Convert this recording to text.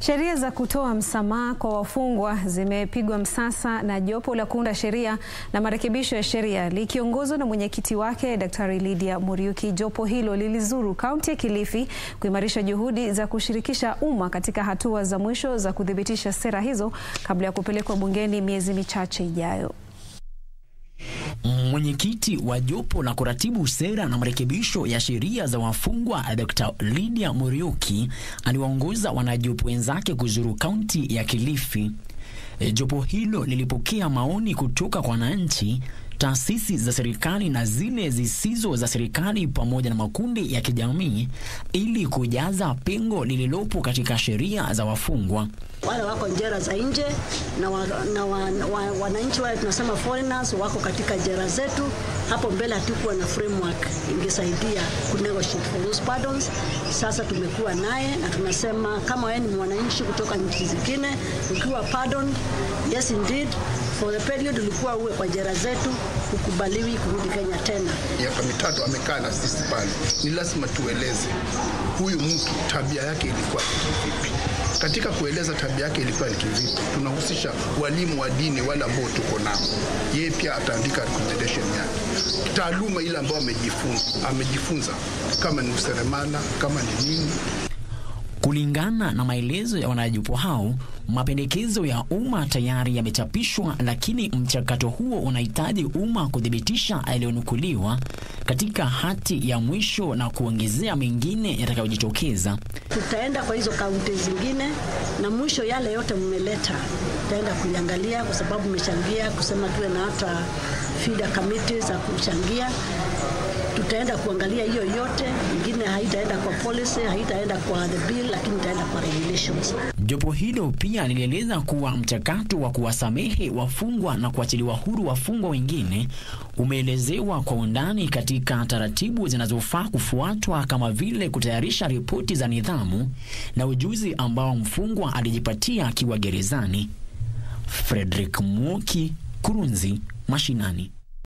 Sheria za kutoa msamaha kwa wafungwa zimepigwa msasa na jopo la kuunda sheria na marekebisho ya sheria likiongozwa na mwenyekiti wake Daktari Lydia Muriuki. Jopo hilo lilizuru kaunti ya Kilifi kuimarisha juhudi za kushirikisha umma katika hatua za mwisho za kuthibitisha sera hizo kabla ya kupelekwa bungeni miezi michache ijayo. Mwenyekiti wa jopo la kuratibu sera na marekebisho ya sheria za wafungwa Dr. Lydia Muriuki aliwaongoza wanajopo wenzake kuzuru kaunti ya Kilifi. E, jopo hilo lilipokea maoni kutoka kwa wananchi, taasisi za serikali na zile zisizo za serikali pamoja na makundi ya kijamii ili kujaza pengo lililopo katika sheria za wafungwa. Wale wako jela za nje na, wa, na wa, wa, wananchi wale tunasema foreigners wako katika jela zetu. Hapo mbele hatukuwa na framework ingesaidia ku negotiate for those pardons. Sasa tumekuwa naye na tunasema kama wewe ni mwananchi kutoka nchi zingine ukiwa pardoned, yes indeed for the period ulikuwa uwe kwa jela zetu, ukubaliwi kurudi Kenya tena. Miaka mitatu amekaa na sisi pale, ni lazima tueleze huyu mtu tabia yake ilikuwa vipi. Katika kueleza tabia yake ilikuwa ni kivipi, tunahusisha walimu wa dini wale ambao tuko nao. Yeye pia ataandika recommendation yake, taaluma ile ambayo amejifunza, amejifunza kama ni useremala, kama ni nini. Kulingana na maelezo ya wanajopo hao, mapendekezo ya umma tayari yamechapishwa, lakini mchakato huo unahitaji umma kuthibitisha yaliyonukuliwa katika hati ya mwisho na kuongezea mengine yatakayojitokeza. Tutaenda kwa hizo kaunti zingine na mwisho yale yote mmeleta, tutaenda kuiangalia kwa sababu mmechangia kusema tuwe na hata feeder committees za kuchangia tutaenda kuangalia hiyo yote, ingine haitaenda kwa policy, haitaenda kwa the bill, lakini itaenda kwa regulations. Jopo hilo pia lilieleza kuwa mchakato wa kuwasamehe wafungwa na kuachiliwa huru wafungwa wengine umeelezewa kwa undani katika taratibu zinazofaa kufuatwa kama vile kutayarisha ripoti za nidhamu na ujuzi ambao mfungwa alijipatia akiwa gerezani. Frederick Mwoki, Kurunzi Mashinani.